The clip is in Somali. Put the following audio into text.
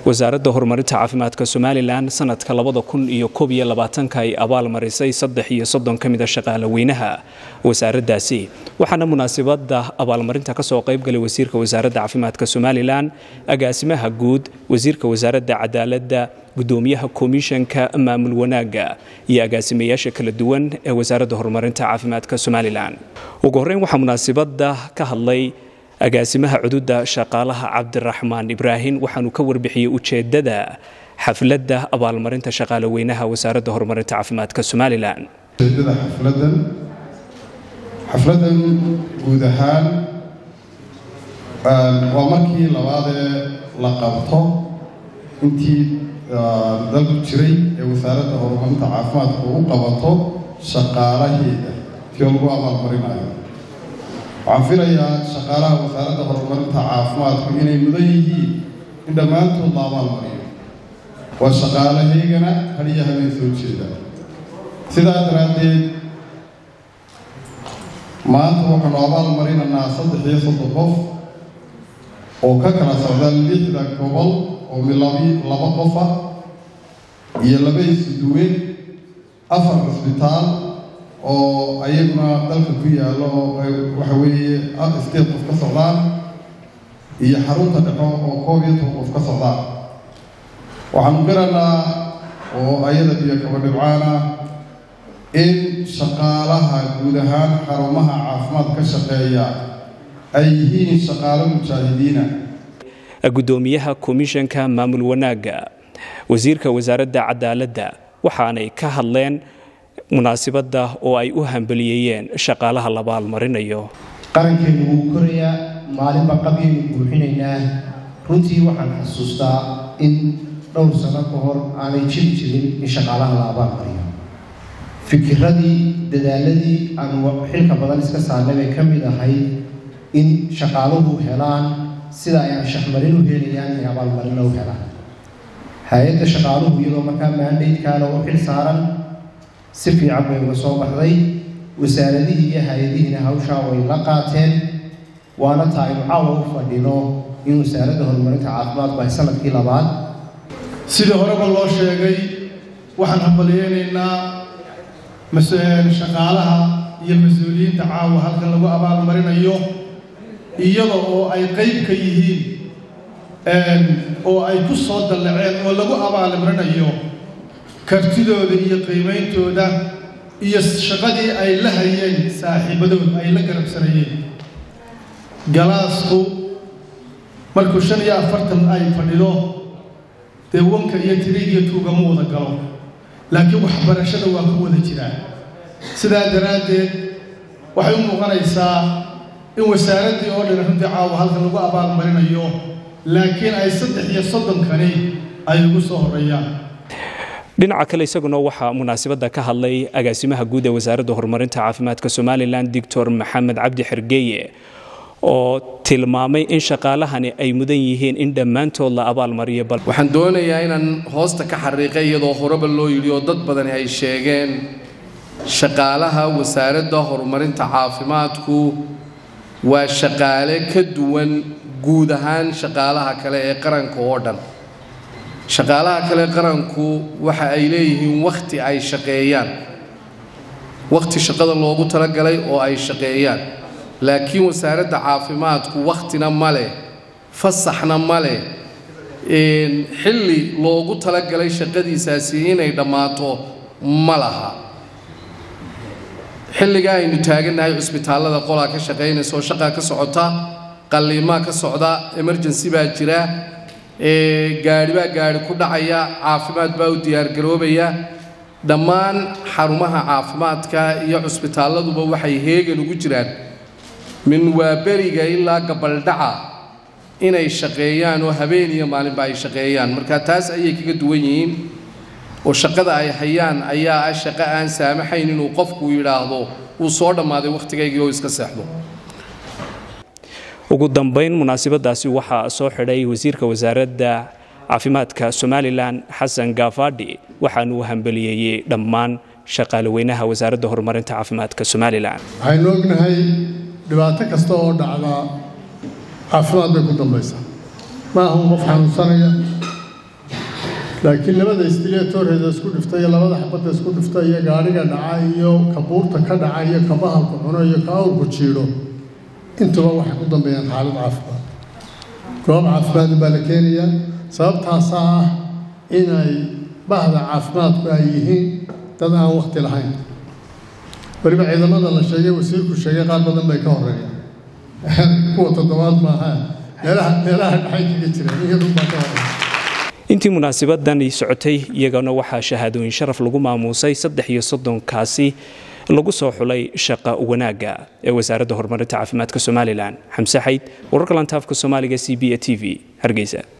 wasaaradda horumarinta caafimaadka somalilan sanadka labada kun iyo koob iyo labaatanka ay abaal marisay saddex iyo soddon ka mida shaqaalaweynaha wasaaraddaasi waxaana munaasabada abaalmarinta kasoo qaybgalay wasiirka wasaaradda caafimaadka somalilan agaasimaha guud wasiirka wasaaradda cadaaladda gudoomiyaha komishanka maamul wanaagga iyo agaasimayaasha kala duwan ee wasaaradda horumarinta caafimaadka somalilan ugu horreyn waxaa munaasabada ka hadlay agaasimaha cududa shaqaalaha cabdiraxmaan ibraahim waxaanuu ka warbixiyey ujeedada xafladda abaalmarinta shaqaalaweynaha wasaaradda horumarinta caafimaadka somalilan ujeedada xafladan xafladan guud ahaan waa markii labaadee la qabto intii dalku jiray ee wasaaradda horumarinta caafimaadka u qabato shaqaalaheeda tii lagu abaalmarinayo waxaan filayaa shaqaalaha wasaaradda horumarinta caafimaadku inay mudan yihiin in dhammaantood la abaalmariyo waa shaqaalahaygana hadiyo habeen soo jeeda sidaa daraaddeed maanta waxaanu abaal marinaynaa saddex iyo soddon qof oo ka kala socda lixda gobol oo milabi laba qof ah iyo laba isuduwe afar cisbitaal oo ayaguna dalka ku yaallo oo waxa weeye state qof ka socdaan iyo xarunta dhexo oo koob iyo toban qof ka socdaan waxaanu qiraynaa oo ayada biyo kaba dhibcaana in shaqaalaha guud ahaan xarumaha caafimaad ka shaqeeya ay yihiin shaqaalo mujaahidiina gudoomiyaha komishanka maamul wanaagga wasiirka wasaaradda cadaaladda waxaanay ka hadleen munaasibadda oo ay u hambaliyeeyeen shaqaalaha la abaalmarinayo qarankeenu wuu korayaa maalinba qabyaynu buuxinaynaa runtii waxaan xasuustaa in dhowr sano ka hor aanay jiri jirin in shaqaalaha la abaalmariyo fikiradii dadaaladii aanu xilka badan iska saarnay bay ka mid ahayd in shaqaaluhu helaan sida ay anshaxmarin u helayaan inay abaalmarina u helaan hay-adda shaqaaluhu iyadoo markaa maandaydkaana u xil saaran si fiican bay uga soo baxday wasaaradihii iyo hay-adihiina hawshaa way la qaateen waana taa aynu caawa u fadhino in wasaaradda horumarinta caafimaadku ay sanadkii labaad sidii horeba loo sheegay waxaan hambaliyeynaynaa shaqaalaha iyo mas-uuliyiinta caawa halkan lagu abaalmarinayo iyada oo ay qayb ka yihiin oo ay ku soo dallaceen oo lagu abaalmarinayo kartidooda iyo qiimeyntooda iyo shaqadii ay la hayeen saaxiibadood ay la garabsanayeen galaasku markuu shan iyo afartan ay fadhido dee wanka iyo tirigiyo tuugama wada galo laakiin waxbarashada waa ku wada jiraa sidaa daraaddeed waxay u muuqanaysaa in wasaaraddii oo dhan runtii caawa halkan lagu abaalmarinayo laakiin ay saddex iyo soddonkani ay ugu soo horreeyaan dhinaca kale isaguna waxaa munaasabadda ka hadlay agaasimaha guud ee wasaaradda horumarinta caafimaadka somalilan doctor maxamed cabdi xergeeye oo tilmaamay in shaqaalahani ay mudan yihiin in dhammaantood la abaalmariyo waxaan doonayaa inaan hoosta ka xariiqay iyadoo horeba loo yidhi oo dad badani ay sheegeen shaqaalaha wasaaradda horumarinta caafimaadku waa shaqaale ka duwan guud ahaan shaqaalaha kale ee qaranka oo dhan shaqaalaha kale qaranku waxa ay leeyihiin wakhti ay shaqeeyaan wakhti shaqada loogu talagalay oo ay shaqeeyaan laakiin wasaaradda caafimaadku wakhtina ma leh fasaxna ma leh xilli loogu talagalay shaqadiisaasi inay dhammaato ma laha xilliga aynu taagannahay cusbitaallada qolaa ka shaqaynaysa oo shaqaa ka socota qalliimaa ka socda emergency baa jira gaadhi baa gaadhi ku dhacaya caafimaad baa u diyaargaroobaya dhammaan xarumaha caafimaadka iyo cusbitaalladuba waxay heegan ugu jiraan min waaberiga ilaa gabaldhaca inay shaqeeyaan oo habeen iyo maalinba ay shaqeeyaan marka taas ayay kaga duwan yihiin oo shaqada ay hayaan ayaa ah shaqo aan saamaxayn inuu qofku yidhaahdo wuu soo dhammaaday wakhtigaygii oo iska seexdo ugu dambayn munaasabadaasi waxaa soo xidhay wasiirka wasaaradda caafimaadka somalilan xasan gaafadhi waxaanuu hambaliyeeyey dhammaan shaqaalaweynaha wasaaradda horumarinta caafimaadka somalilan waxaynu ognahay dhibaato kasta oo dhacda caafimaad bay ku dambaysaa ma aha un qof xanuunsanaya laakiin labada istileetoreda isku dhifta iyo labada xabadda isku dhifta iyo gaadhiga dhaca iyo kabuurta ka dhaca iyo ka bahalku cuno iyo ka awrku jiidho intuba waxay ku dambeeyaan xaalad caafimaad goob caafimaad baa la keenayaa sababtaasaa ah inay bahda caafimaadku ay yihiin dad aan wakti lahayn weliba ciidamada la sheegay wasiirku sheegay qaar badan bay ka horeeyaan kuwa toddobaad maaha meelaha meelaha dhaxay kaga jiraan iyadun baa ka horeeya intii munaasabadani socotay iyagana waxaa shahaadooyin sharaf lagu maamuusay saddex iyo soddonkaasi lagu soo xulay shaqa wanaagga ee wasaaradda horumarinta caafimaadka somalilan xamse xayd wararka lantaafka soomaaliga c b a t v hargeysa